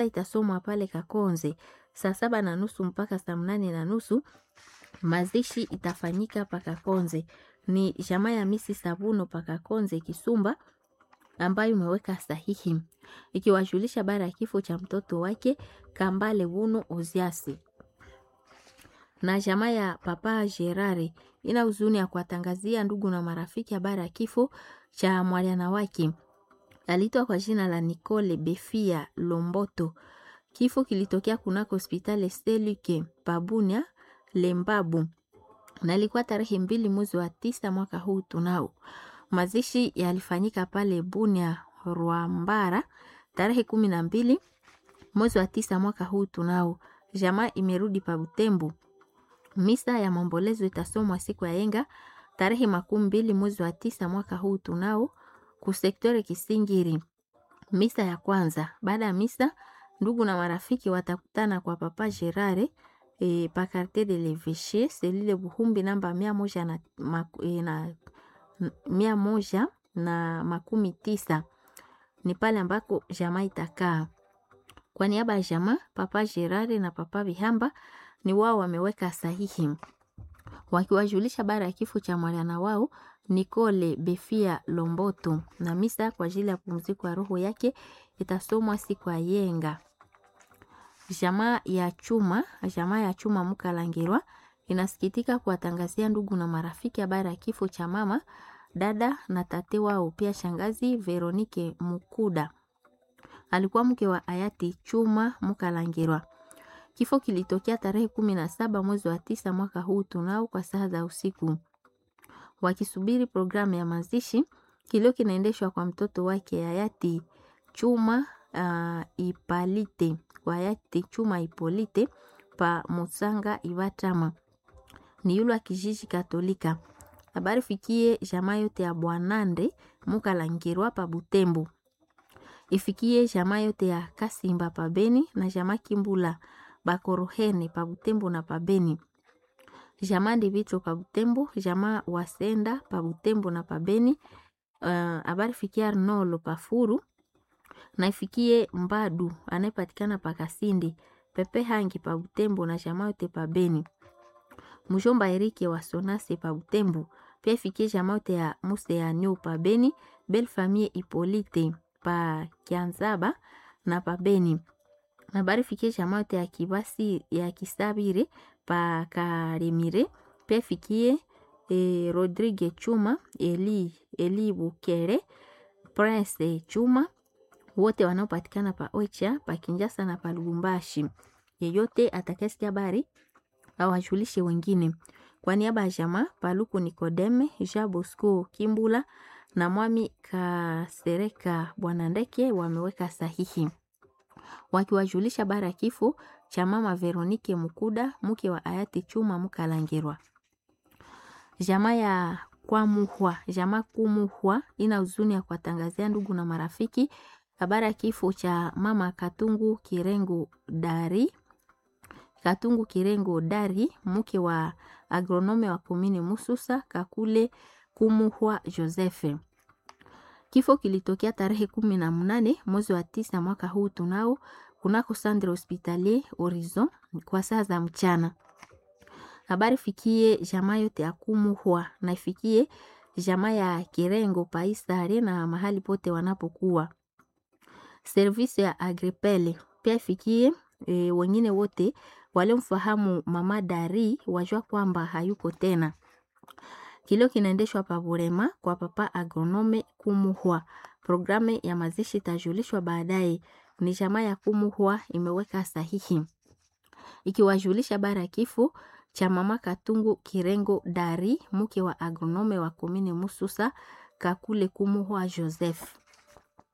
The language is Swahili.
itasomwa pale Kakonze saa saba na nusu mpaka saa mnane na nusu. Mazishi itafanyika Pakakonze. Ni jamaa ya misi Sabuno Pakakonze Kisumba ambayo imeweka sahihi ikiwajulisha bara ya kifo cha mtoto wake Kambale Wuno Oziasi na jamaa ya Papa Gerare ina huzuni ya kuwatangazia ndugu na marafiki habari ya kifo cha mwana wake aliitwa kwa jina la Nicole Befia Lomboto. Kifo kilitokea kunako hospitali Seluke Pabunia Lembabu na ilikuwa tarehe mbili mwezi wa tisa mwaka huu tunao. Mazishi yalifanyika pale Bunia Rwambara tarehe kumi na mbili mwezi wa tisa mwaka huu tunao. Jamaa imerudi pa Butembo. Misa ya maombolezo itasomwa siku ya yenga tarehe makumi mbili mwezi wa tisa mwaka huu tunao kusektore Kisingiri. Misa ya kwanza. Baada ya misa, ndugu na marafiki watakutana kwa Papa Gerare e, pa Quartier de l'Eveche selile Buhumbi namba mia moja na, maku, e, na mia moja na makumi tisa ni pale ambako jamaa itakaa. Kwa niaba ya jamaa, Papa Gerare na Papa Bihamba ni wao wameweka sahihi wakiwajulisha bara ya kifo cha mwana wao Nicole Befia Lomboto, na misa kwa ajili ya pumziko ya roho yake itasomwa siku ya yenga. Jamaa ya chuma, jamaa ya chuma Mukalangirwa inasikitika kuwatangazia ndugu na marafiki habari ya kifo cha mama dada na tate wao, pia shangazi Veronike Mukuda alikuwa mke wa hayati Chuma Mukalangirwa. Kifo kilitokea tarehe kumi na saba mwezi wa tisa mwaka huu tunao kwa saa za usiku. Wakisubiri programu ya mazishi, kilio kinaendeshwa kwa mtoto wake hayati Chuma uh, Ipalite kwa hayati Chuma Ipolite pa Musanga Ivatama ni yule wa kijiji Katolika. Habari fikie jamaa yote ya Bwanande Mukalangirwa pa Butembo, ifikie jamaa yote ya Kasimba pa Beni na jamaa Kimbula Bakorohene pa Butembo na pa Beni, jamaa Ndivito pa Butembo, jamaa Wasenda pa Butembo na pa Beni. Habari uh, fikie Arnolo pa Furu na ifikie Mbadu anayepatikana pa Kasindi Pepe Hangi pa Butembo na jamaa yote pa Beni. Mjomba Erike wa Sonase pa Butembo pia ifikie jamaa yote ya Muse ya Nyo pa Beni, Belle Famille Ipolite pa Kianzaba na pa Beni. Habari fikie jamaa yote ya Kibasi ya Kisabire pa Karemire pia ifikie e, Rodrigue Chuma Eli, Eli Bukere Prince Chuma wote wanaopatikana pa Ocha pa Kinjasa na pa Lubumbashi. Yeyote atakayesikia habari awajulishe wengine. Kwa niaba ya jamaa Paluku Nikodeme Jean Bosco Kimbula na Mwami Kasereka Bwana Ndeke wameweka sahihi wakiwajulisha bara ya kifo cha mama Veronike Mukuda mke wa hayati Chuma Mukalangirwa. Jamaa ya Kwamuhwa, jamaa Kumuhwa ina huzuni ya kuwatangazia ndugu na marafiki habari ya kifo cha mama Katungu Kirengo Dari Katungu Kirengo Dari mke wa agronome wa komini Mususa Kakule Kumuhwa Josefe. Kifo kilitokea tarehe kumi na mnane mwezi wa tisa mwaka huu tunao kunako Centre Hospitalier Horizon kwa saa za mchana. Habari fikie jamaa yote ya Kumuhwa na ifikie jamaa ya Kirengo Paisare na mahali pote wanapokuwa. Service ya Agripele pia ifikie e, wengine wote waliomfahamu mama Dari wajua kwamba hayuko tena. Kilio kinaendeshwa pa Burema kwa papa agronome Kumuhwa. Programu ya mazishi itajulishwa baadaye. Ni jamaa ya Kumuhwa imeweka sahihi ikiwajulisha bara ya kifo cha mama Katungu Kirengo Dari mke wa agronome wa komini Mususa Kakule Kumuhwa Joseph.